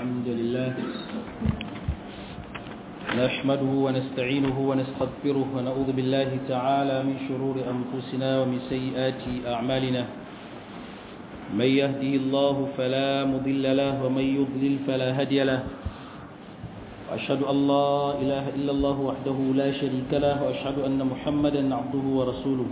الحمد لله نحمده ونستعينه ونستغفره ونعوذ بالله تعالى من شرور أنفسنا ومن سيئات أعمالنا من يهده الله فلا مضل له ومن يضلل فلا هدي له وأشهد أن لا إله إلا الله وحده لا شريك له وأشهد أن محمدا عبده ورسوله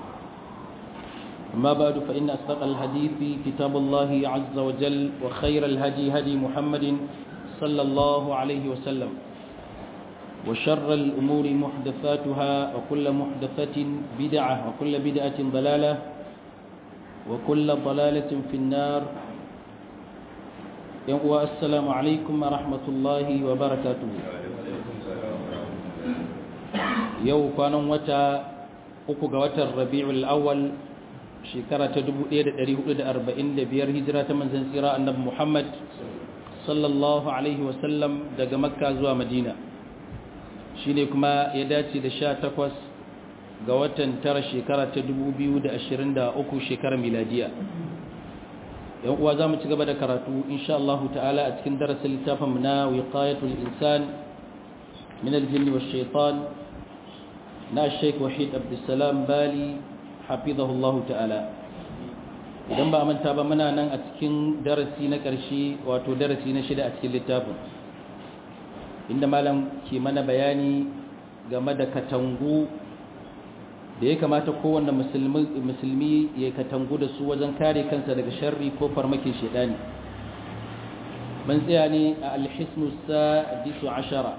أما بعد فإن أصدق الحديث كتاب الله عز وجل وخير الهدي هدي محمد صلى الله عليه وسلم وشر الأمور محدثاتها وكل محدثة بدعة وكل بدعة ضلالة وكل ضلالة في النار السلام عليكم ورحمة الله وبركاته يو كان وتا uku ga watan rabi'ul awwal shekara ta 1445 hijira ta manzon tsira annabi Muhammad sallallahu alaihi wasallam daga makka zuwa madina shine kuma ya dace da 18 ga watan tara shekara ta 2023 shekarar miladiya yan uwa zamu ci gaba da karatu insha Allah ta'ala a cikin darasin littafin mu na wiqayatul insan min al-jinni wash-shaytan na Sheikh Wahid Abdulsalam Bali hafizahullahu ta'ala idan ba manta ba muna nan a cikin darasi na ƙarshe wato darasi na shida a cikin littafin inda malam ke mana bayani game da katangu da ya kamata kowanne musulmi ya katangu da su wajen kare kansa daga sharri ko farmakin shaidani mun tsaya ne a alhisnu sadisu ashara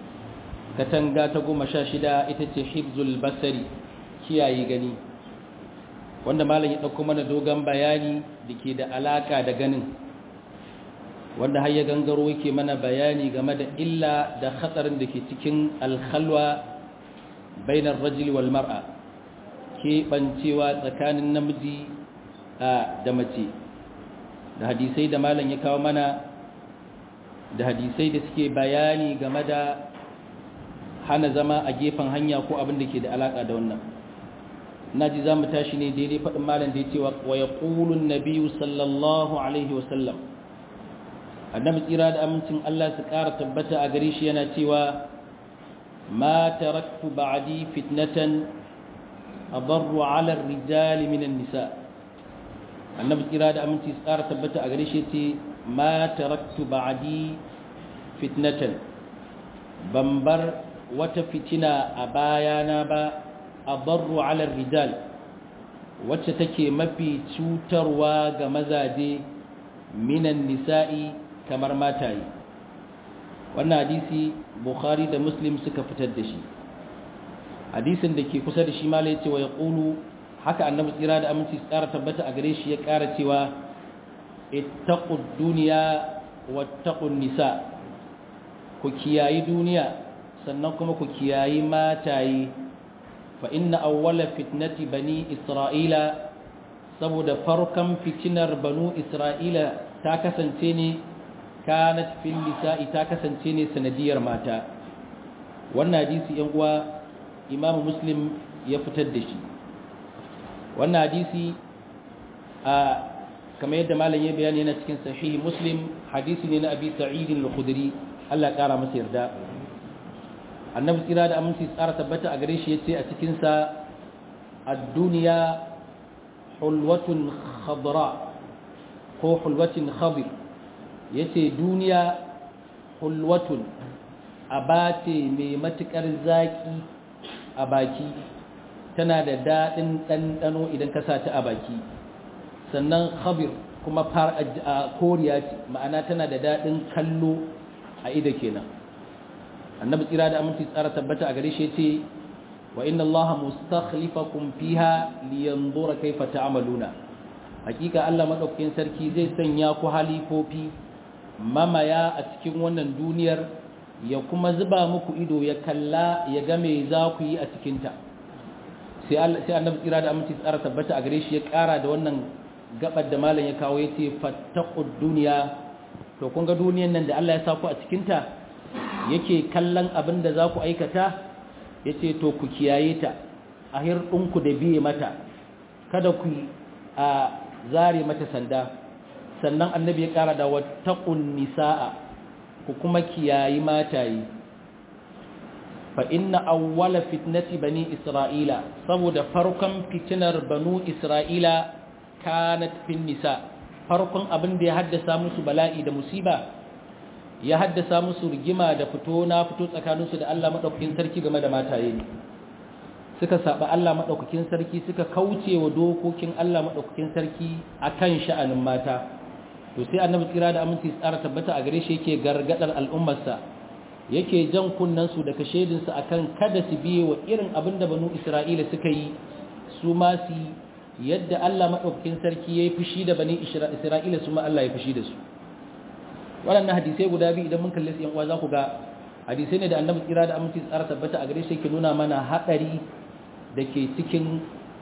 katanga ta goma sha shida ita ce hibzul basari kiyaye gani wanda malam ya ɗauko mana dogon bayani da ke da alaƙa da ganin wanda har ya gangaro yake mana bayani game da illa da hatsarin da ke cikin alkhalwa bainar rajul wal mar'a keɓancewa tsakanin namiji da mace da hadisai da malam ya kawo mana da hadisai da suke bayani game da hana zama a gefen hanya ko abin da ke da alaƙa da wannan na ji za mu tashi ne daidai faɗin malam da ya ce wa ya ƙulun na biyu sallallahu alaihi wasallam annabi tsira da amincin Allah su ƙara tabbata a gare shi yana cewa ma taraktu ba'di fitnatan adarru ala rijali minan nisa annabi tsira da aminci su ƙara tabbata a gare shi ce ma taraktu ba'di fitnatan ban bar wata fitina a bayana ba adarru ala rijal wacce take mafi cutarwa ga mazaje minan nisa'i kamar mataye wannan hadisi bukhari da muslim suka fitar da shi hadisin da ke kusa da shi mala yace wa yaqulu haka annabi tsira da aminci tsara tabbata a gare shi ya ƙara cewa ittaqud dunya wattaqun nisa ku kiyayi duniya sannan kuma ku kiyayi mataye fa inna awwala fitnati bani isra'ila saboda farkon fitinar banu isra'ila ta kasance ne kanat fil nisa'i ta kasance ne sanadiyar mata wannan hadisi yan uwa imamu muslim ya fitar da shi wannan hadisi a kamar yadda malam ya bayani yana cikin sahihi muslim hadisi ne na abi sa'id al-khudri Allah ya kara masa yarda annabi tsira da aminci tsara tabbata a gare shi ya ce a cikinsa a duniya hulwatun khadra ko hulwatin khadir ya ce duniya hulwatun abace mai matuƙar zaƙi a baki tana da daɗin ɗanɗano idan ka sa ta a baki sannan khabir kuma koriya ce ma'ana tana da daɗin kallo a ida kenan annabi tsira da aminci tsara tabbata a gare shi ce wa inna Allah mustakhlifakum fiha liyanzura kaifa ta'maluna hakika Allah madaukakin sarki zai sanya ku halifofi mamaya a cikin wannan duniyar ya kuma zuba muku ido ya kalla ya ga me za ku yi a cikin ta sai Allah sai annabi tsira da aminci tsara tabbata a gare shi ya kara da wannan gabar da malam ya kawo yace fattaqud dunya to kun ga duniyar nan da Allah ya sa ku a cikin ta yake kallon abin da za ku aikata ya ce to ku kiyaye ta a hirɗinku da biye mata kada ku a zare mata sanda sannan annabi ya kara da wattaqun nisaa ku kuma kiyayi mataye fa inna awwala fitnati bani isra'ila saboda farkon fitinar banu isra'ila kanat fin nisa farkon abin da ya haddasa musu bala'i da musiba ya haddasa musu rigima da fito na fito tsakaninsu da Allah madaukakin sarki game da mataye ne suka saba Allah madaukakin sarki suka kauce wa dokokin Allah madaukakin sarki akan sha'anin mata to sai annabi tsira da aminci tsara tabbata a gare shi yake gargadar al'ummarsa yake jan kunnansu da kashedinsu akan kada su biye wa irin abin da banu isra'ila suka yi su ma su yadda Allah maɗaukakin sarki ya yi fushi da bani isra'ila su ma Allah ya fushi da su waɗannan hadisai guda biyu idan mun kalli su uwa za ku ga hadisai ne da annabi tsira da aminci tsara tabbata a gare shi yake nuna mana haɗari da ke cikin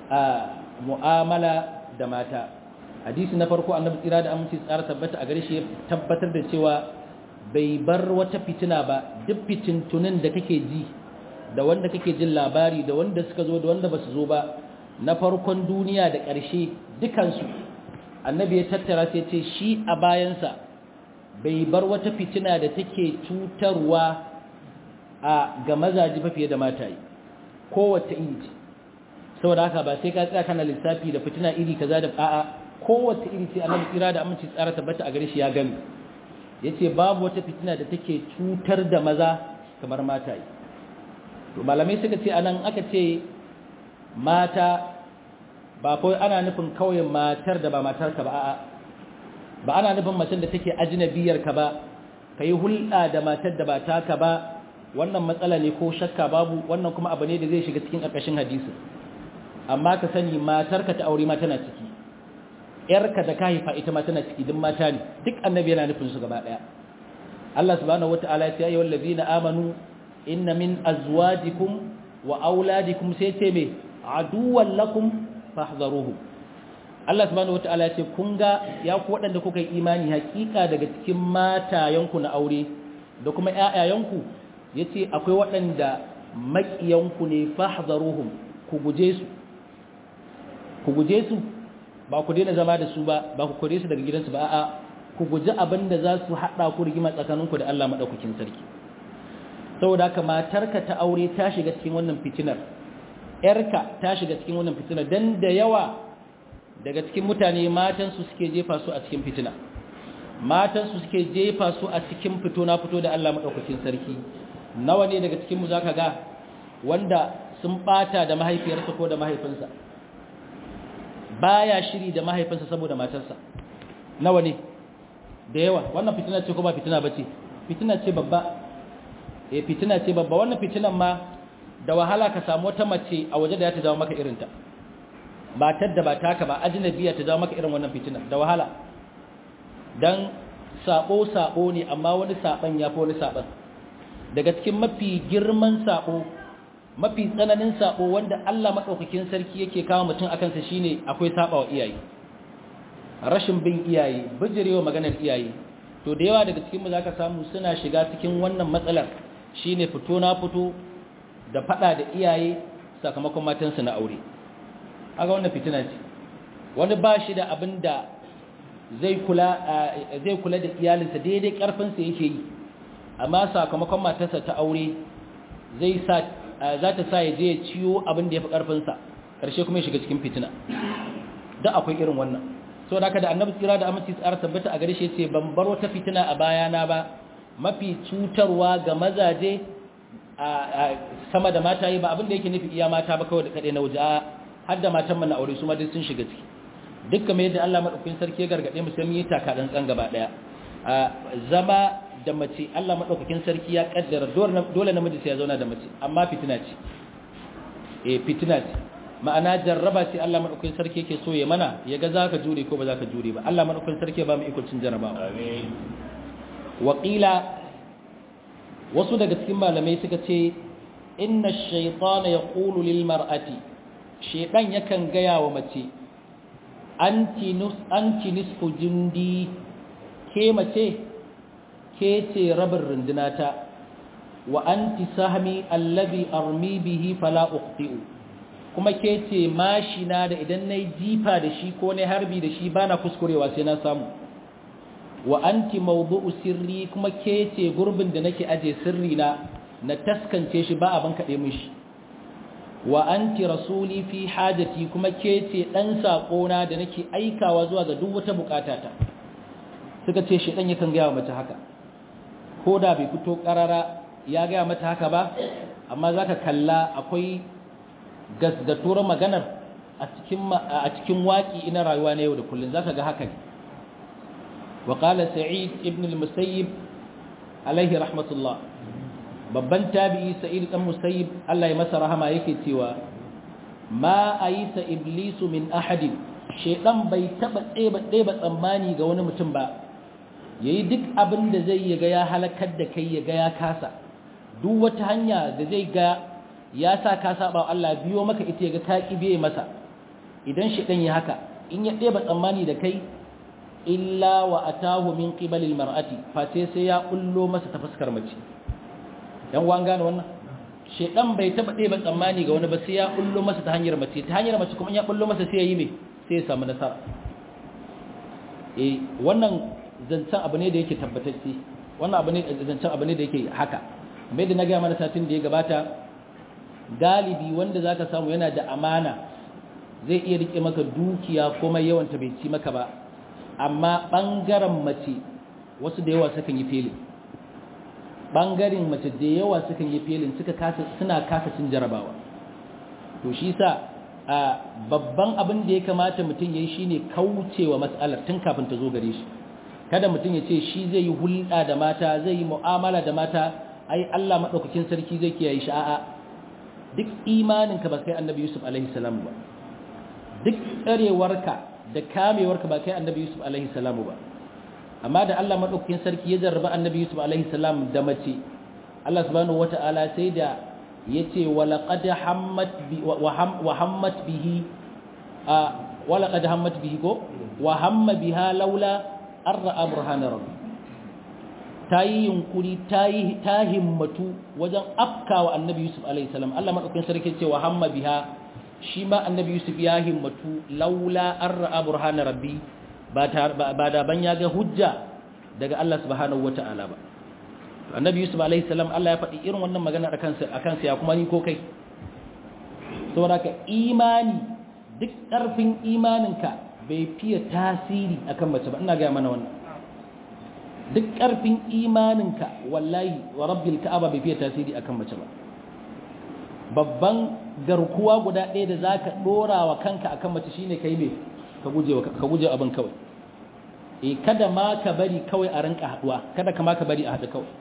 mu'amala da mata hadisi na farko annabi tsira da aminci tsara tabbata a gare shi ya tabbatar da cewa bai bar wata fitina ba duk fitintunin da kake ji da wanda kake jin labari da wanda suka zo da wanda ba su zo ba na farkon duniya da ƙarshe dukansu annabi ya tattara sai ce shi a bayansa bai bar wata fitina da take cutarwa a ga mazaji ba fiye da mataye kowace iri ce saboda haka ba sai ka tsaya kana lissafi da fitina iri kaza da a'a kowace iri ce annabi tsira da aminci tsara tabbata a gare shi ya gami yace babu wata fitina da take cutar da maza kamar mataye to malamai suka ce anan aka ce mata ba kawai ana nufin kawai matar da ba matarka ba a'a ba ana nufin macen da take ajnabiyar ka ba kai hulɗa da matar da ba taka ba wannan matsala ne ko shakka babu wannan kuma abu ne da zai shiga cikin ƙarƙashin hadisi amma ka sani matarka ta aure ma tana ciki yarka da ka haifa ita ma tana ciki duk mata ne duk annabi yana nufin su gaba daya Allah subhanahu wataala ya ce ayyuhal ladina amanu inna min azwajikum wa auladikum sai ce me aduwwan lakum fahdharuhu Allah subhanahu wataala ya ce kun ga ya ku wadanda kuka yi imani hakika daga cikin matayanku na aure da kuma ƴaƴayanku yace akwai waɗanda maƙiyanku ne fahdharuhum ku guje su ku guje su ba ku daina zama da su ba ba ku kore su daga gidansu ba a'a ku guji abin da za su haɗa ku rigima tsakaninku da Allah maɗaukakin sarki saboda haka matarka ta aure ta shiga cikin wannan fitinar yarka ta shiga cikin wannan fitinar dan da yawa daga cikin mutane matansu suke jefa su a cikin fitina matansu suke jefa su a cikin fito na fito da Allah maɗaukakin sarki nawa ne daga cikin mu zaka ga wanda sun bata da mahaifiyarsa ko da mahaifinsa baya shiri da mahaifinsa saboda matarsa nawa ne da yawa wannan fitina ce ko ba fitina bace fitina ce babba eh fitina ce babba wannan fitinan ma da wahala ka samu wata mace a waje da ya ta jawo maka irinta matar da ba taka ba ajnabiya ta jawo maka irin wannan fitina da wahala dan sabo sabo ne amma wani saban yafi wani saban daga cikin mafi girman sabo mafi tsananin sabo wanda Allah madaukakin sarki yake kawo mutum akan sa shine akwai sabawa iyaye rashin bin iyaye bijirewa maganar iyaye to da yawa daga cikin mu zaka samu suna shiga cikin wannan matsalar shine fito na fito da fada da iyaye sakamakon matansu na aure aga wannan fitina ce wani ba shi da abinda zai kula zai kula da iyalinsa daidai karfin sa yake yi amma sakamakon matarsa ta aure zai sa za ta sa ya je ya ciyo abin da ya fi ƙarfinsa ƙarshe kuma ya shiga cikin fitina da akwai irin wannan so da da annabi tsira da aminci tsara tabbata a gare shi ce ban bar wata fitina a bayana ba mafi cutarwa ga mazaje a sama da mata yi ba abin da yake nufi iya mata ba kawai da kaɗai na waje har da matan mana aure su ma duk sun shiga ciki dukkan mai yadda Allah madaukakin sarki ya gargaɗe mu sai mun yi taka dan tsan gaba ɗaya zama da mace Allah maɗaukakin sarki ya ƙaddara dole namiji sai ya zauna da mace amma fitina ce eh fitina ce ma'ana jarraba ce Allah maɗaukakin sarki yake so ya mana ya ga za ka jure ko ba za ka jure ba Allah maɗaukakin sarki ba mu ikon cin jarrabawa amin waƙila wasu daga cikin malamai suka ce inna shaytana yaqulu lil mar'ati shaytan yakan gaya wa mace anti nus anti nisfu jundi ke mace ke ce rabin rundunata wa anti sahmi allazi armi bihi fala uqti'u kuma ke ce mashina da idan nayi jifa da shi ko nayi harbi da shi bana kuskurewa sai na samu wa anti mawdu'u sirri kuma ke ce gurbin da nake aje sirri na na taskance shi ba abin kaɗe min shi wa anti rasuli fi hajati kuma ke ce ɗan saƙona da nake aikawa zuwa ga duk wata bukatata suka ce shi ɗan yakan gaya wa mace haka ko da bai fito ƙarara ya gaya mata haka ba amma za ka kalla akwai gasgatuwar maganar a cikin waƙi ina rayuwa na yau da kullum za ka ga haka ne wa ƙala sa'id ibn al-musayyib alaihi rahmatullah babban tabi'i sa'id dan musayyib Allah ya masa rahama yake cewa ma ayisa iblisu min ahadin shedan bai taba ɗeba ɗeba tsammani ga wani mutum ba yayi duk abin da zai yi ga ya halakar da kai ya ga ya kasa duk wata hanya da zai ga ya sa ka saba Allah biyo maka ita ya ga ta kibe masa idan shedan ya haka in ya ɗeba tsammani da kai illa wa atahu min qibalil mar'ati fa sai ya kullo masa ta fuskar mace yan wan gane wannan shedan bai taba ɗeba tsammani ga wani ba sai ya kullo masa ta hanyar mace ta hanyar mace kuma ya kullo masa sai ya yi me sai ya samu nasara eh wannan zancen abu ne da yake tabbatacce wannan abu ne zancen abu ne da yake haka mai da na ga mana satin da ya gabata galibi wanda zaka samu yana da amana zai iya rike maka dukiya kuma yawan ta bai ci maka ba amma bangaren mace wasu da yawa sukan yi felin bangaren mace da yawa sukan yi felin suka kasa suna kasa cin jarabawa to shi sa a babban abin da ya kamata mutum yayi shine kaucewa matsalar tun kafin ta zo gare shi kada mutum ya ce shi zai yi hulɗa da mata zai yi mu'amala da mata ai Allah madaukakin sarki zai kiyaye shi a'a duk imaninka ba kai annabi Yusuf alaihi salam ba duk tsarewarka da kamewarka ba kai annabi Yusuf alaihi salam ba amma da Allah madaukakin sarki ya jarraba annabi Yusuf alaihi salam da mace Allah subhanahu wataala sai da yace walaqad hammat bi wa hammat bihi a walaqad hammat bihi ko wa hamma biha laula arra burhana rabbi tayi yunkuri tayi ta himmatu wajen afkawa annabi Yusuf alaihi salam Allah madaukakin sarki ce wa hamma biha shi ma annabi Yusuf ya himmatu laula arra burhana rabbi ba da ban ya ga hujja daga Allah subhanahu wata'ala ba annabi yusuf alaihi salam Allah ya faɗi irin wannan magana a kansa a kansa ya kuma ni ko kai saboda ka imani duk ƙarfin imaninka bai fiye tasiri akan mace ba ina ga mana wannan duk ƙarfin imaninka wallahi wa rabbil ka'aba bai fiye tasiri akan mace ba babban garkuwa guda ɗaya da zaka dora wa kanka akan mace shine kai me ka guje ka guje abin kawai eh kada ma ka bari kawai a rinka haduwa kada ka ma ka bari a hadu kawai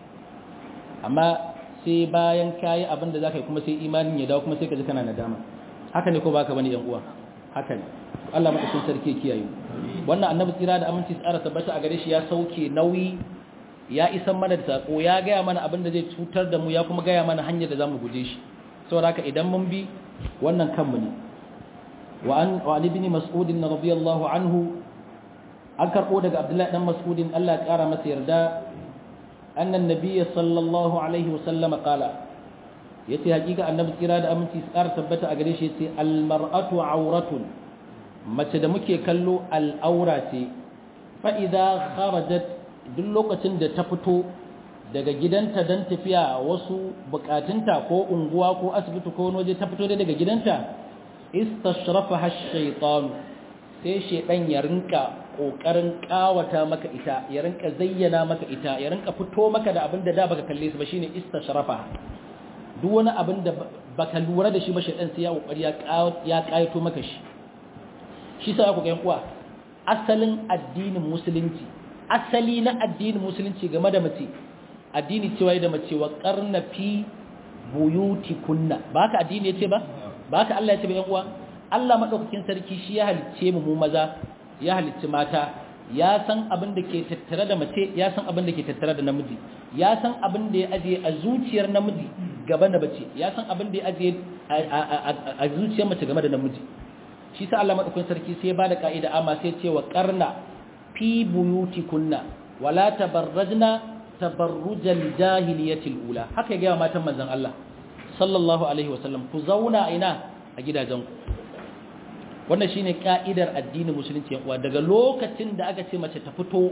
amma sai bayan kayi abin da zaka yi kuma sai imanin ya dawo kuma sai ka ji kana nadama haka ne ko baka bane yan uwa haka ne Allah madaukakin sarki ya kiyaye wannan annabi tsira da aminci tsara tabbata a gare shi ya sauke nauyi ya isan mana da sako ya gaya mana abin da zai cutar da mu ya kuma gaya mana hanyar da zamu guje shi saboda haka idan mun bi wannan kanmu ne وعن وعن ابن مسعود رضي الله عنه an karɓo daga abdullahi ɗan mas'udin Allah ya ƙara masa yarda annan nabiyya sallallahu alaihi wasallam qala yace hakika annabi kira da aminci tsara tabbata a gare shi yace almar'atu auratun mace da muke kallo al'aura ce fa idza kharajat duk lokacin da ta fito daga gidanta dan tafiya wasu bukatunta ko unguwa ko asibiti ko wani waje ta fito daga gidanta istashrafaha ash-shaytan sai shedan ya rinka kokarin kawata maka ita ya rinka zayyana maka ita ya rinka fito maka da abinda da baka kalle su ba shine istashrafa duk wani abin da baka lura da shi ba shedan sai ya kokari ya ya kayato maka shi shi sai ku ga uwa asalin addinin musulunci asali na addinin musulunci game da mace addini cewa da mace wa qarna fi buyutikunna ba ka addini yace ba ba ka Allah ya ce ba yan uwa Allah madaukakin sarki shi ya halicce mu mu maza ya halicci mata ya san abin da ke tattare da mace ya san abin da ke tattare da namiji ya san abin da ya ajiye a zuciyar namiji gaba da mace ya san abin da ya ajiye a zuciyar mace game da namiji shi sa Allah madaukakin sarki sai ya bada ka'ida amma sai ya ce wa qarna fi buyutikunna wala tabarrajna tabarrujal jahiliyatil ula haka ya ga matan manzon Allah sallallahu alaihi wasallam ku zauna ina a gidajenku wannan shine ka'idar addinin musulunci uwa daga lokacin da aka ce mace ta fito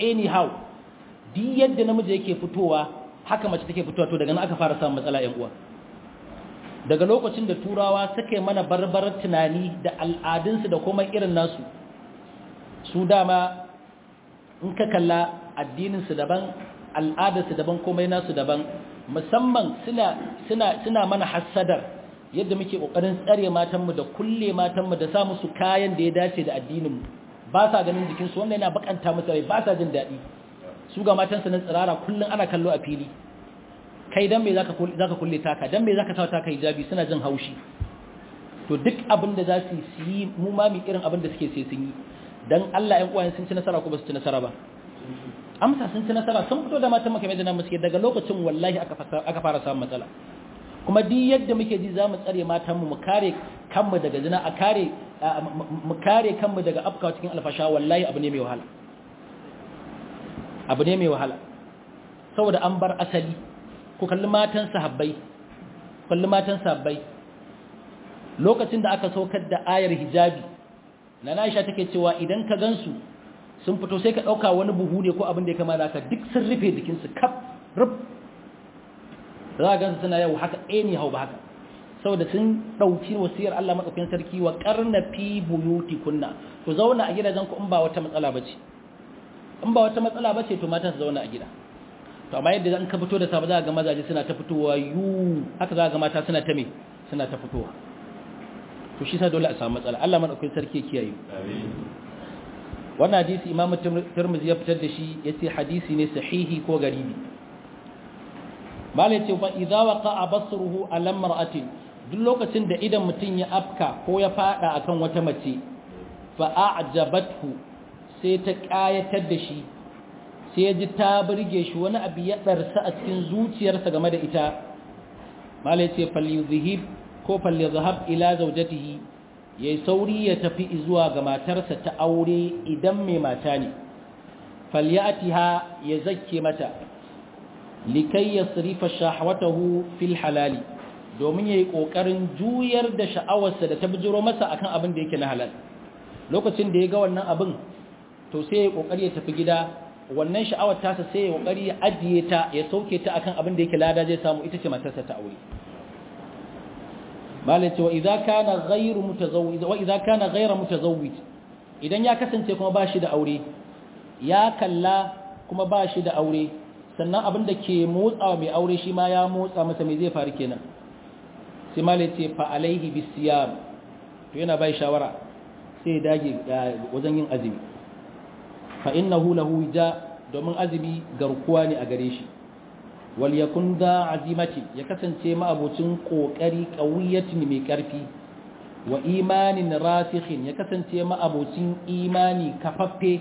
anyhow duk yadda namiji yake fitowa haka mace take fitowa to daga nan aka fara samun matsala yan uwa daga lokacin da turawa suka yi mana barbarar tunani da al'adunsu da kuma irin nasu su dama in ka kalla addininsu daban al'adarsu daban komai nasu daban musamman suna suna suna mana hassadar yadda muke kokarin tsare matanmu da kulle matanmu da sa musu kayan da ya dace da addininmu ba sa ganin jikinsu wannan yana bakanta musu rai ba sa jin daɗi su ga matansu nan tsirara kullum ana kallo a fili kai dan me zaka zaka kulle taka dan me zaka sa taka hijabi suna jin haushi to duk abin da za su yi mu ma mi irin abin da suke sai sun yi dan Allah ƴan uwayen sun ci nasara ko ba su ci nasara ba amsa sun ci nasara sun fito da matan makamai da nan muske daga lokacin wallahi aka aka fara samun matsala kuma duk yadda muke ji za mu tsare matanmu mu kare kanmu daga zina a kare mu kare kanmu daga afkawa cikin alfasha wallahi abu ne mai wahala abu ne mai wahala saboda an bar asali ku kalli matan sahabbai kalli matan sahabbai lokacin da aka saukar da ayar hijabi na Aisha take cewa idan ka gansu sun fito sai ka dauka wani buhu ne ko abin da ya kama da ka duk sun rufe jikinsu kaf rub za a gansu suna yau haka ɗaya hau ba haka saboda sun ɗauki wasiyar Allah maɗaukin sarki wa ƙarna fi buyuti kunna ku zauna a gidajen ku in ba wata matsala ba ce in ba wata matsala ba ce to mata su zauna a gida to amma yadda an ka fito da safe za ga mazaje suna ta fitowa yu haka za ga mata suna ta me suna ta fitowa to shi sa dole a samu matsala Allah maɗaukin sarki ya kiyaye wannan hadisi imamu tirmidhi ya fitar da shi yace hadisi ne sahihi ko garibi malai ce fa idza waqa'a basruhu ala mar'atin duk lokacin da idan mutun ya afka ko ya fada akan wata mace fa a'jabathu sai ta kayatar da shi sai ya ji ta burge shi wani abu ya darsa a cikin zuciyarsa game da ita malai ce falyuzhib ko falyuzhab ila zawjatihi yayi sauri ya tafi zuwa ga matarsa ta aure idan mai mata ne falyatiha ya zakke mata likai ya sirifa shahwatahu fil halali domin yayi kokarin juyar da sha'awarsa da ta bijiro masa akan abin da yake na halal lokacin da ya ga wannan abin to sai ya kokari ya tafi gida wannan sha'awar tasa sai ya kokari ya ajiye ta ya sauke ta akan abin da yake lada zai samu ita ce matarsa ta aure malai ce wa idza kana ghayru mutazawwij wa idza kana ghayra mutazawwij idan ya kasance kuma ba shi da aure ya kalla kuma ba shi da aure sannan abin da ke motsa mai aure shi ma ya motsa masa mai zai faru kenan sai malai ce fa alaihi bisiyam to yana bai shawara sai dage wajen yin azumi fa innahu lahu ja domin azumi garkuwa ne a gare shi wal yakun da azimati ya kasance ma'abocin kokari qawiyatin mai karfi wa imanin rasikhin ya kasance ma'abocin imani kafaffe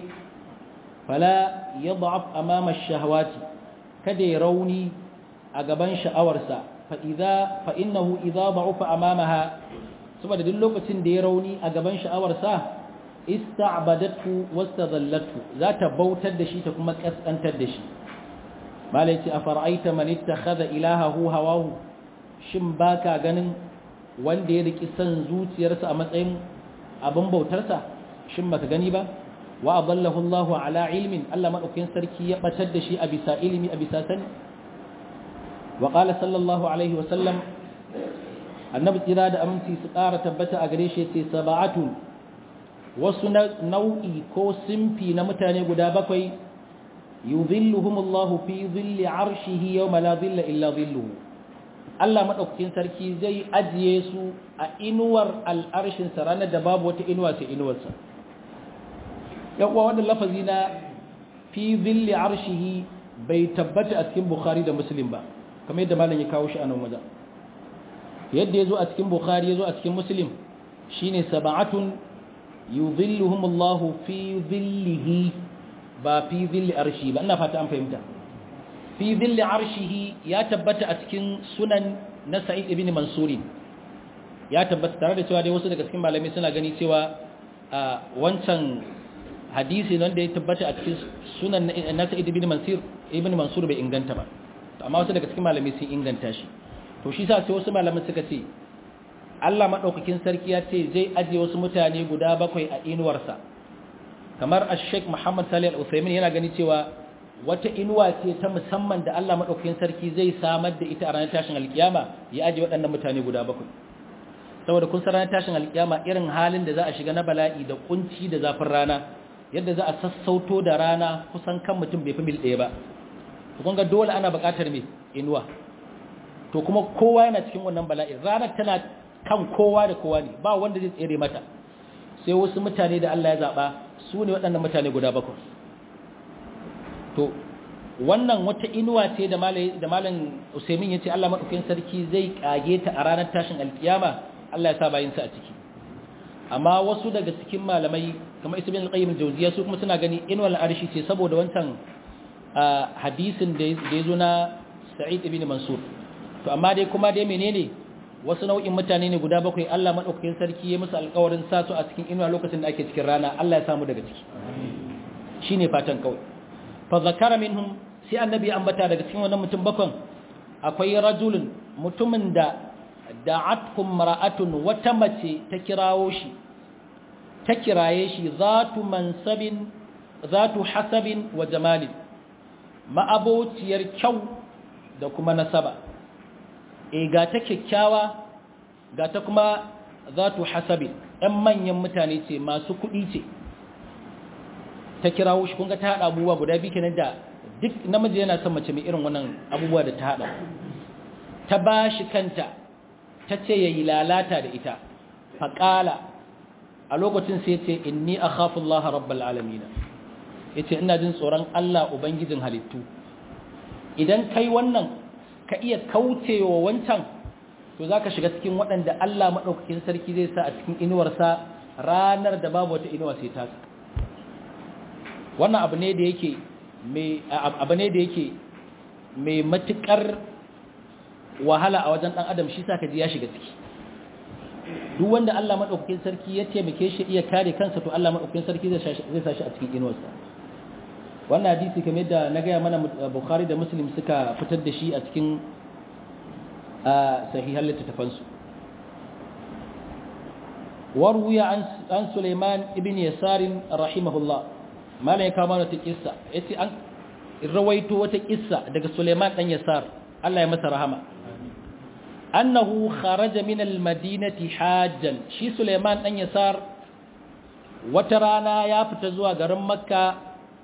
fala yad'af amama ash-shahawati kada ya rauni a gaban sha'awarsa fa innahu idza ba'ufa amamaha saboda duk lokacin da ya rauni a gaban sha'awarsa ista'badatu wastadallatu za ta bautar da shi ta kuma kaskantar da shi malai ce afara'aita man ittakhadha ilahahu hawahu shin baka ganin wanda ya riki san zuciyarsa a matsayin abin bautarsa shin baka gani ba wa adallahu Allahu ala ilmin Allah madaukakin sarki ya batar da shi a bisa ilimi a bisa sani wa qala sallallahu alaihi wa sallam annabi tsira da aminci su ƙara tabbata a gare shi sai sab'atu wasu nau'i ko simfi na mutane guda bakwai yudhilluhum Allahu fi dhilli arshihi yawma la dhilla illa dhilluhu Allah madaukakin sarki zai ajiye su a inuwar al'arshin sa ranar da babu wata inuwa sai inuwarsa yawwa wannan lafazi na fi zilli arshihi bai tabbata a cikin bukhari da muslim ba kamar yadda malam ya kawo shi a nan wajen yadda ya zo a cikin bukhari ya zo a cikin muslim shine sab'atun yuzilluhum Allahu fi zillihi ba fi zilli arshi ba ina fata an fahimta fi zilli arshihi ya tabbata a cikin sunan na sa'id ibn mansurin ya tabbata tare da cewa dai wasu daga cikin malamai suna gani cewa wancan hadisi wanda ya tabbata a cikin sunan na Sa'id ibn Mansur ibn Mansur bai inganta ba amma wasu daga cikin malamai sun inganta shi to shi sa sai wasu malamai suka ce Allah madaukakin sarki ya ce zai aje wasu mutane guda bakwai a inuwarsa kamar ash-sheikh Muhammad Salih Al-Uthaymeen yana gani cewa wata inuwa ce ta musamman da Allah madaukakin sarki zai samar da ita a ranar tashin alkiyama ya aje waɗannan mutane guda bakwai saboda kun san ranar tashin alkiyama irin halin da za a shiga na bala'i da kunci da zafin rana yadda za a sassauto da rana kusan kan mutum bai fi mil ɗaya ba to kun ga dole ana buƙatar me inuwa to kuma kowa yana cikin wannan bala'i ranar tana kan kowa da kowa ne ba wanda zai tsere mata sai wasu mutane da Allah ya zaɓa su ne waɗannan mutane guda bakwai to wannan wata inuwa ce da malam usaimin ya ce Allah maɗaukin sarki zai ƙage ta a ranar tashin alkiyama Allah ya sa bayinsa a ciki amma wasu daga cikin malamai kamar isa bin alƙayyar jauziya su kuma suna gani inuwar arshi ce saboda wancan hadisin da ya zo na sa'id ibn mansur to amma dai kuma dai menene wasu nau'in mutane ne guda bakwai Allah maɗaukakin sarki ya musu alƙawarin sa su a cikin inuwa lokacin da ake cikin rana Allah ya samu daga ciki shine fatan kawai fa zakara minhum sai annabi ya ambata daga cikin wannan mutum bakon akwai rajulun mutumin da da'atkum mara'atun wata mace ta kirawo shi ta kiraye shi zatu mansabin zatu hasabin wa jamalin ma'abociyar kyau da kuma nasaba e ga ta kyakkyawa ga ta kuma zatu hasabin ɗan manyan mutane ce masu kuɗi ce ta kirawo shi kunga ta haɗa abubuwa guda biyu kenan da duk namiji yana son mace mai irin wannan abubuwa da ta haɗa ta ba shi kanta ta ce ya yi lalata da ita faƙala a lokacin sai ce inni a Allah rabbal alamina ya ce ina jin tsoron Allah Ubangijin halittu idan kai wannan ka iya kaucewa wancan to za ka shiga cikin waɗanda Allah maɗaukakin sarki zai sa a cikin inuwarsa ranar da babu wata inuwa sai tasa wannan abu ne da yake mai abu ne da yake mai matukar wahala a wajen dan adam shi saka ji ya shiga ciki duk wanda Allah madaukakin sarki ya taimake shi iya kare kansa to Allah madaukakin sarki zai zai sa shi a cikin inuwarsa wannan hadisi kamar da na gaya mana Bukhari da Muslim suka fitar da shi a cikin sahihan littattafansu warwiya an Sulaiman ibn Yasar rahimahullah malam ya kama wata kissa yace an rawaito wata kissa daga Sulaiman dan Yasar Allah ya masa rahama annahu kharaja min al-madinati hajjan shi Sulaiman dan Yasar wata rana ya fita zuwa garin Makka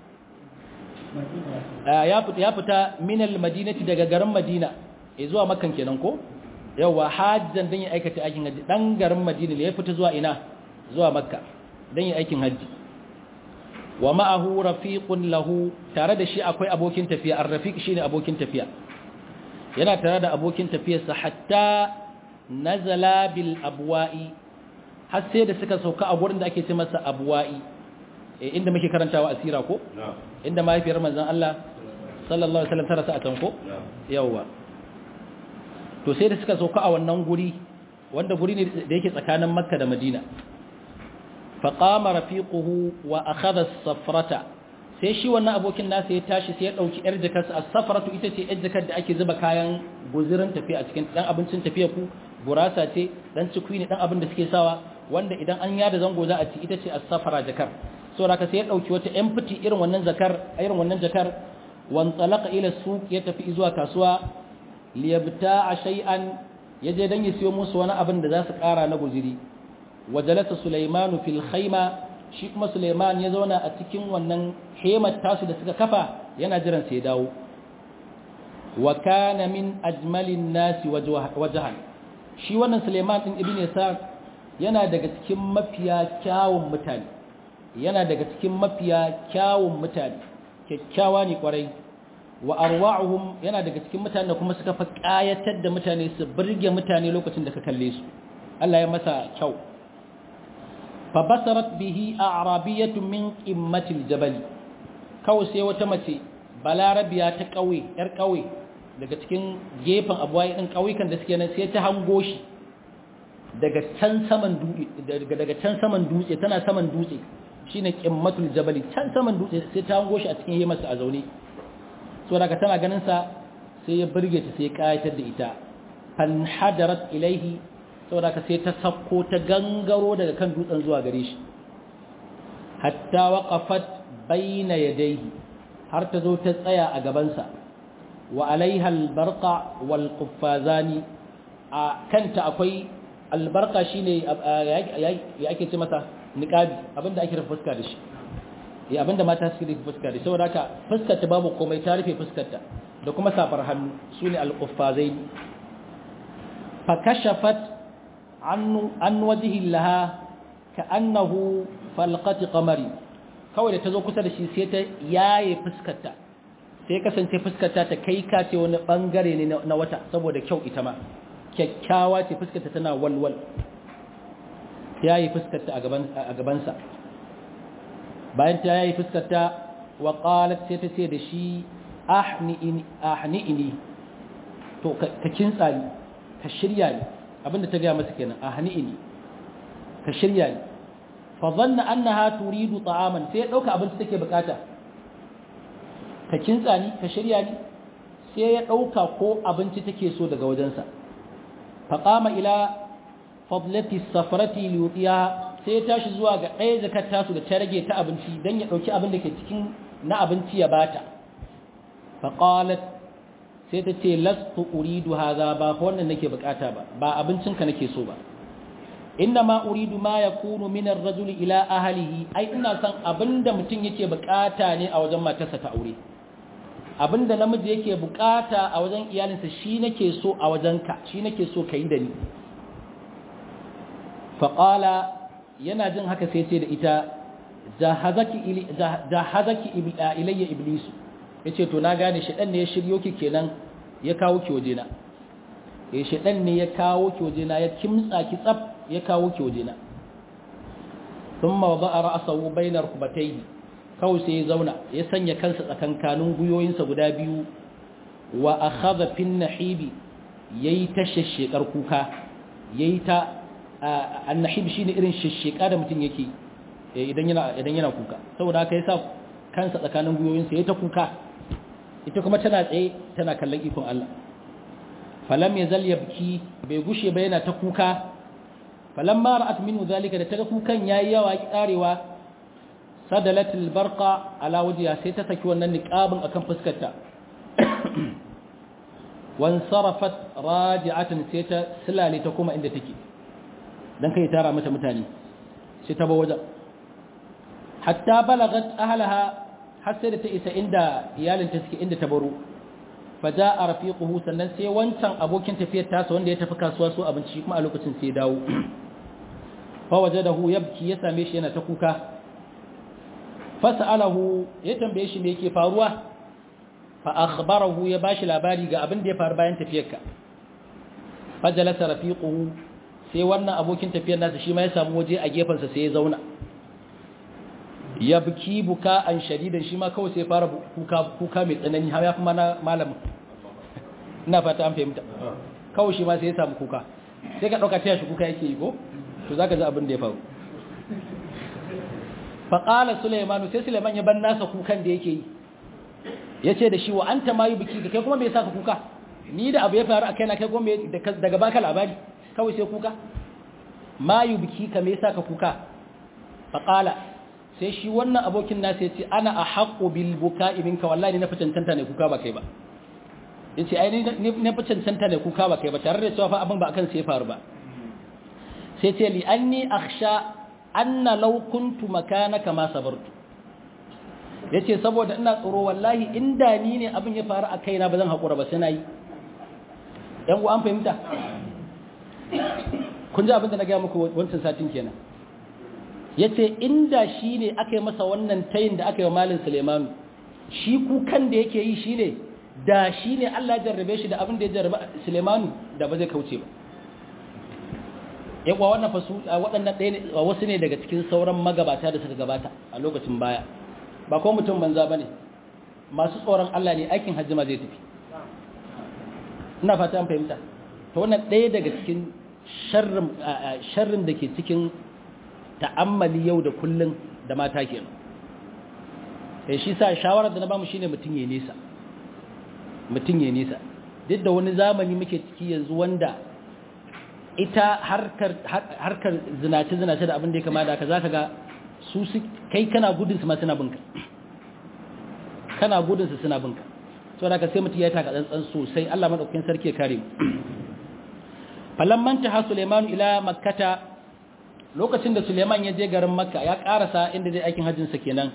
ya fita ya fita min al-madinati daga garin Madina eh zuwa Makkan kenan ko yawa hajjan dan ya aikata aikin haji dan garin Madina ya fita zuwa ina zuwa Makka dan ya aikin haji wa ma'ahu rafiqun lahu tare da shi akwai abokin tafiya ar-rafiq shine abokin tafiya yana tare da abokin tafiyarsa hatta nazala bil abwa'i har sai da suka sauka a gurin da ake ce masa abwa'i eh inda muke karantawa asira ko inda mahaifiyar manzon Allah sallallahu alaihi wasallam ta rasa a can ko yawa to sai da suka sauka a wannan guri wanda guri ne da yake tsakanin Makka da Madina faƙama rafiquhu wa akhadha as-safrata sai shi wannan abokin nasa ya tashi sai ya dauki yar jakarsa as-safratu ita ce yar jakar da ake zuba kayan guzurin tafiya a cikin dan abincin tafiya ku gurasa ce dan cikui ne dan abin da suke sawa wanda idan an yada zango za a ci ita ce as-safara jakar so haka sai ya dauki wata empty irin wannan zakar irin wannan jakar wan talaqa ila suq ya tafi zuwa kasuwa liyabta'a shay'an yaje dan ya siyo musu wani abin da za su kara na guziri wajalasa Sulaimanu fil khaima shi kuma Sulaiman ya zauna a cikin wannan hemar tasu da suka kafa yana jiran sai dawo wa kana min ajmalin nasi wajhan shi wannan Sulaiman din ibn Yasar yana daga cikin mafiya kyawun mutane yana daga cikin mafiya kyawun mutane kyakkyawa ne kwarai wa arwa'uhum yana daga cikin mutane kuma suka fa kayatar da mutane su burge mutane lokacin da ka kalle su Allah ya masa kyau فبصرت به أعرابية من قمة الجبل kawai sai wata mace balarabiya ta ƙauye ‘yar ƙauye daga cikin gefen abuwaye ɗin ƙauyukan da suke nan sai ta hango shi daga can saman dutse daga can saman dutse tana saman dutse shine qimmatul jabali can saman dutse sai ta hango shi a cikin hemarsa a zaune so daga tana ganin sa sai ya burge ta sai ya kayatar da ita fan hadarat ilaihi saboda ka sai ta sakko ta gangaro daga kan dutsen zuwa gare shi hatta waqafat bayna yadayhi har ta zo ta tsaya a gabansa wa alaiha albarqa wal quffazani a kanta akwai albarqa shine ya ake ce masa niqabi abinda ake rufe fuska da shi ya abinda mata suke rufe fuska da shi saboda haka fuskar ta babu komai ta rufe fuskar ta da kuma safar hannu sune al quffazaini fa kashafat an an wajhi laha ka'annahu falqati qamari kawai da ta zo kusa da shi sai ta yaye fuskarta sai kasance fuskarta ta kai ka ce wani bangare ne na wata saboda kyau ita ma kyakkyawa ce fuskarta tana walwal yayi fuskarta a gaban a gabansa bayan ta yayi fuskarta wa qalat sai ta ce da shi ahni in ahni ini to ka kintsa ni ka shirya ni abinda ta ga masa kenan ahni ini ka shirya ni fa dhanna annaha turidu ta'aman sai ya dauka abinci take bukata ka kintsa ni ka shirya ni sai ya dauka ko abinci take so daga wajensa fa qama ila fadlati safarati liyutiya sai ya tashi zuwa ga ɗaya zakar tasu da ta rage ta abinci dan ya dauki abin da ke cikin na abinci ya bata fa qalat sai ta ce lastu uridu hadha ba wannan nake bukata ba ba abincinka nake so ba ma uridu ma yakunu min ar-rajuli ila ahlihi ai ina san abinda mutum yake bukata ne a wajen matarsa ta aure abinda namiji yake bukata a wajen iyalinsa shi nake so a wajenka shi nake so kai da ni fa qala yana jin haka sai ce da ita jahazaki ili jahazaki ilayya iblis yace to na gane shi dan ne ya shiryo ki kenan ya kawo ki wajena eh shi dan ne ya kawo ki wajena ya kimtsa ki tsaf ya kawo ki wajena thumma wada'a ra'sahu bayna rukbatayhi kawai sai ya zauna ya sanya kansa tsakankanin guyoyinsa guda biyu wa akhadha fin nahibi yayi ta shashshekar kuka yayi ta annahib shine irin shashsheka da mutum yake idan yana idan yana kuka saboda haka yasa kansa tsakanin guyoyinsa yayi ta kuka ita kuma tana tsaye tana kallon ikon Allah falam yazal yabki bai gushe ba yana ta kuka falamma ra'at minhu zalika da taga kukan yayi yawa ki karewa sadalat albarqa ala wajhiha sai ta saki wannan niqabin akan fuskarta wan sarafat raji'atan sai ta silale ta kuma inda take dan kai tara mata mutane sai ta ba waje hatta balagat ahlaha har sai da ta isa inda iyalinta suke inda ta baro faja a rafiquhu sannan sai wancan abokin tafiyar tasa wanda ya tafi kasuwa so abinci kuma a lokacin sai dawo fa wajadahu yabki ya same shi yana ta kuka fasalahu ya tambaye shi me yake faruwa fa akhbarahu ya bashi labari ga abin da ya faru bayan tafiyarka fajalasa rafiquhu sai wannan abokin tafiyar nasa shi ma ya samu waje a gefensa sai ya zauna ya buki buka an shadidan shi ma kawai sai fara kuka mai tsanani har ya fi mana malamin ina fata an fahimta kawai shi ma sai ya samu kuka sai ka ɗauka taya shi kuka yake yi ko to za ka ji abin da ya faru faƙala suleimanu sai suleiman ya ban nasa kukan da yake yi ya ce da shi wa an ta mayu biki da kai kuma mai saka kuka ni da abu ya faru a kaina kai kuma daga baka labari kawai sai kuka mayu biki ka mai saka kuka faƙala sai shi wannan abokin nasa ya ce ana a haƙo bilbuka ibinka wallahi na fi cancanta ne kuka ba kai ba ya ce ai na fi cancanta ne kuka ba kai ba tare da cewa fa abin ba akan sai faru ba sai ce li an ni aksha anna law kuntu makanaka ma sabartu ya ce saboda ina tsoro wallahi inda ni ne abin ya faru a kaina ba zan haƙura ba sai na yi ‘yan an fahimta kun ji abin da na gaya muku wancan satin kenan ya ce inda shi ne aka yi masa wannan tayin da aka yi wa malin sulemanu shi kukan da yake yi shi ne da shi ne Allah jarrabe shi da abin da ya jarrabe sulemanu da ba zai kauce ba yawa wannan fasu waɗannan ɗaya ne wasu ne daga cikin sauran magabata da suka gabata a lokacin baya ba ko mutum banza ba ne masu tsoron Allah ne aikin hajji ma zai tafi ina fata an fahimta to wannan ɗaya daga cikin sharrin da ke cikin ta'ammali yau da kullun da mata ke sai shi sa shawarar da na bamu shine mutum ya nesa mutum ya nesa duk da wani zamani muke ciki yanzu wanda ita harkar harkar zinace zinace da abin da ya kama da haka zaka ga su kai kana gudun su ma suna binka kana gudun su suna binka saboda ka sai mutum ya taka tsantsan sosai Allah madaukakin sarki ya kare mu falamman ta Sulaiman ila makkata lokacin da Suleiman ya je garin Makka ya karasa inda zai aikin hajjin sa kenan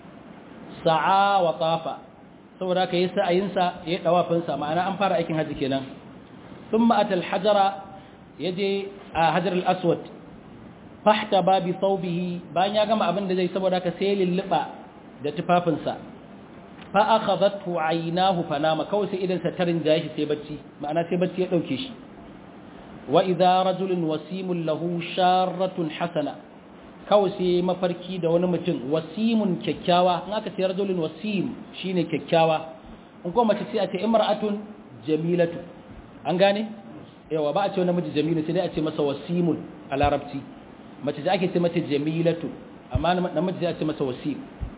sa'a wa tafa saboda ka yi sa'ayin sa ya dawafin sa ma'ana an fara aikin hajji kenan thumma atal hajara yaje a hajar al-aswad fahta babi thawbihi bayan ya gama abin da zai saboda ka sai lulluba da tufafin sa fa akhadhathu aynahu fanama kawai sai idan sa tarin jashi sai bacci ma'ana sai bacci ya dauke shi wa idza rajulun wasimun lahu sharratun hasana kawai sai mafarki da wani mutum wasimun kyakkyawa in aka ce rajulun wasim shine kyakkyawa in kuma mace sai a ce imra'atun jamilatu an gane yawa ba a ce wani miji jamilu sai dai a ce masa wasimun a larabci mace da ake ce mata jamilatu amma namiji sai a ce masa wasim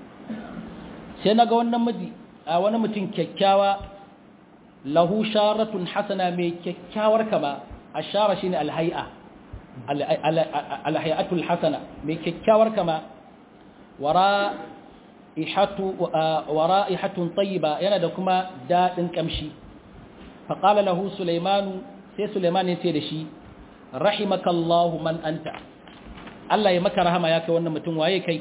sai naga wannan miji a wani mutum kyakkyawa lahu sharratun hasana mai kyakkyawar kama ashara shine alhay'a alhay'atul hasana mai kyakkyawar kama wara ihatu wara ihatun tayyiba yana da kuma dadin kamshi fa qala lahu sulaimanu sai sulaiman ya ce da shi rahimakallahu man anta Allah ya maka rahama ya kai wannan mutum waye kai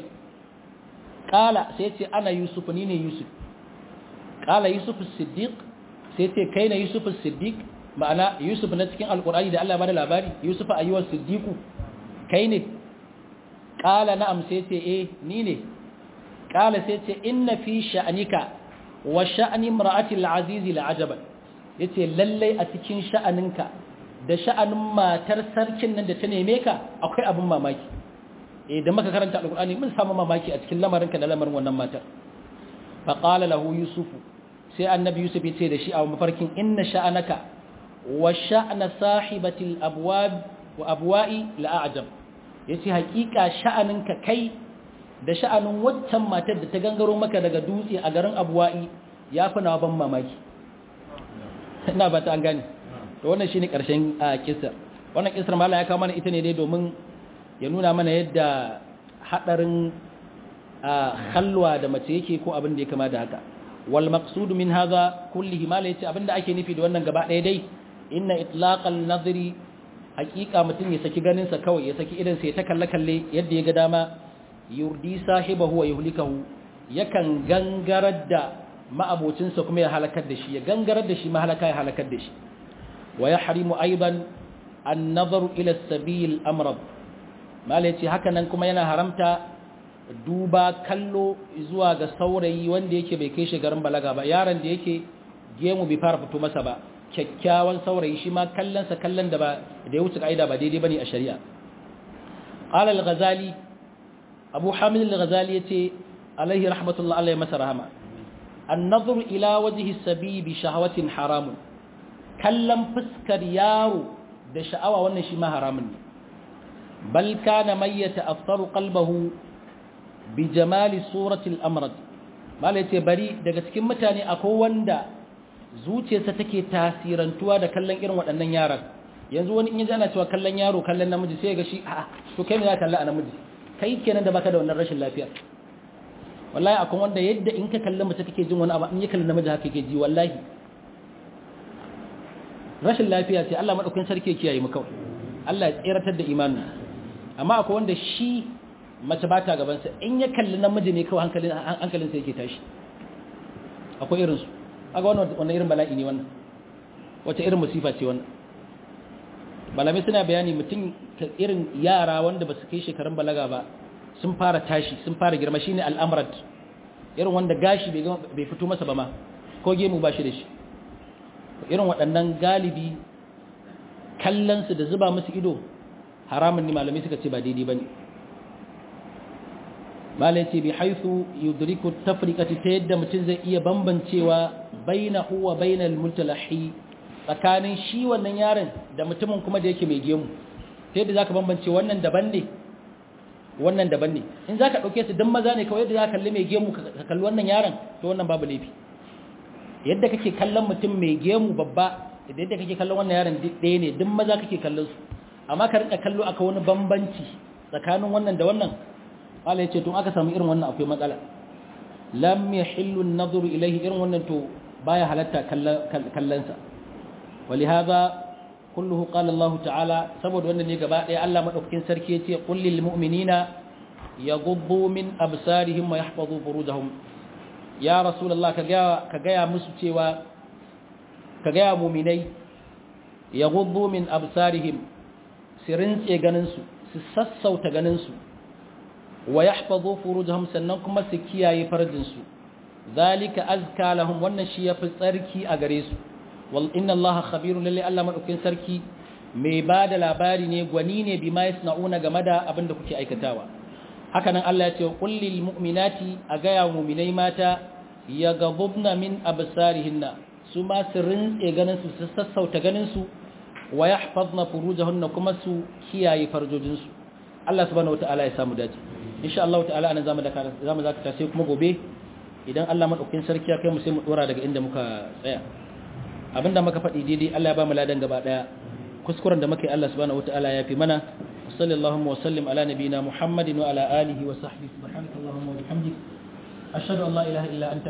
qala sai ce ana yusuf ni ne yusuf qala yusuf as-siddiq sai ce kai ne yusuf as-siddiq ma'ana yusuf na cikin alkur'ani da Allah ba da labari yusuf ayyuwar siddiqu kai ne qala na'am sai ce eh ni ne qala sai ce inna fi sha'anika wa sha'ani imra'ati al-aziz la'ajaban yace lalle a cikin sha'aninka da sha'anin matar sarkin nan da ta neme ka akwai abin mamaki eh da muka karanta alkur'ani mun samu mamaki a cikin lamarinka da lamarin wannan matar fa qala lahu yusuf sai annabi yusuf ya ce da shi a mafarkin inna sha'anaka وشأن صاحبة الأبواب وأبواء لأعجب yace hakika sha'aninka kai da sha'anin waccan matar da ta gangaro maka daga dutse a garin Abuwa'i yafi nawa ban mamaki ina ba ta an gane to wannan shine karshen kissa wannan kissar mallan ya kawo mana ita ne dai domin ya nuna mana yadda hadarin halwa da mace yake ko abin da ya kama da haka wal maqsud min hadha kullihi mala yace abinda ake nufi da wannan gaba ɗaya dai inna itlaqal nadri haqiqa mutun ya saki ganin sa kawai ya saki idan sa ya ta kalle kalle yadda ya ga dama yurdi sahibahu wa yuhlikahu yakan gangarar da ma'abocin sa kuma ya halakar da shi ya gangarar da shi mahalaka ya halakar da shi wa yahrimu aidan an-nazaru ila as-sabil amrad mala yace haka nan kuma yana haramta duba kallo zuwa ga saurayi wanda yake bai kai garin balaga ba yaron da yake gemu bai fara fito masa ba kyakkyawan saurayi shi ma kallonsa kallon da ba da ya wuce ka'ida ba daidai bane a shari'a qala al-ghazali abu hamid al-ghazali yace alaihi rahmatullah alaihi masa rahama an-nazar ila wajhi sabi bi shahawatin haramun kallon fuskar yaro da sha'awa wannan shi ma haramun ne bal kana mayyata aftaru qalbahu bi jamali suratil amrad mala yace bari daga cikin mutane akwai wanda zuciyarsa take tasirantuwa da kallon irin waɗannan yaran yanzu wani in yaji ana cewa kallon yaro kallon namiji sai ga shi a to kai me za ka kalla a namiji kai kenan da baka da wannan rashin lafiya wallahi akwai wanda yadda in ka kalli mace kake jin wani abu in ya kalli namiji haka kake ji wallahi rashin lafiya ce Allah madaukakin sarki ya kiyaye mu kawai Allah ya tsiratar da imanin amma akwai wanda shi mace ba ta gabansa in ya kalli namiji ne kawai hankalinsa yake tashi akwai irinsu aga wannan irin bala'i ne wannan wace irin musifa ce wannan malamai suna bayani mutum irin yara wanda ba su kai shekarun balaga ba sun fara tashi sun fara girma shine al'amrat irin wanda gashi bai fito masa ba ma ko gemu ba shi da shi irin waɗannan galibi kallonsu da zuba musu ido haramun ne malamai suka ce ba daidai ba ne malai ce bi haifu yudriku tafrikati ta yadda mutum zai iya bambancewa baina huwa baina almutalahi tsakanin shi wannan yaron da mutumin kuma da yake mai gemu ta yadda zaka bambance wannan daban ne wannan daban ne in zaka dauke su dan maza ne kawai yadda zaka kalli mai gemu ka kalli wannan yaron to wannan babu laifi yadda kake kallon mutum mai gemu babba da yadda kake kallon wannan yaron ɗaya ne duk maza kake kallon su amma ka rinka kallo aka wani bambanci tsakanin wannan da wannan Allah ya ce tun aka samu irin wannan akwai matsala lam yahillu an-nadhru ilayhi irin wannan to baya halatta kallansa ولهذا كله قال الله تعالى saboda wannan ne gaba ɗaya Allah madaukakin sarki yace qul lil mu'minina yaghuddu min absarihim wa yahfazu furujahum ya rasulullah ka ga ka ga musu cewa ka ga mu'minai yaghuddu min absarihim sirin tse ganin su su sassauta ganin su wa yahfazu furujahum sannan kuma su kiyaye farjin su zalika azka lahum wannan shi yafi tsarki a gare su wal inna allaha khabirun lalle Allah madaukin sarki mai bada labari ne gwani ne bima yasnauna game da abin da kuke aikatawa haka nan Allah ya ce qul lil mu'minati agaya mu'minai mata yaghudna min absarihinna su ma su rinse ganin su su sassauta ganin su wa yahfazna furujahunna kuma su kiyaye farjojin su Allah subhanahu wataala ya samu dace insha Allah ta'ala anan zamu da zamu zaka sai kuma gobe idan Allah madaukin sarki ya kai mu sai mu dora daga inda muka tsaya abinda muka faɗi daidai Allah ya ba mu ladan gaba daya kuskuren da muka yi Allah subhanahu wataala ya fi mana sallallahu wa sallim ala nabiyina muhammadin wa ala alihi wa sahbihi subhanakallahumma wa bihamdik ashhadu an la ilaha illa anta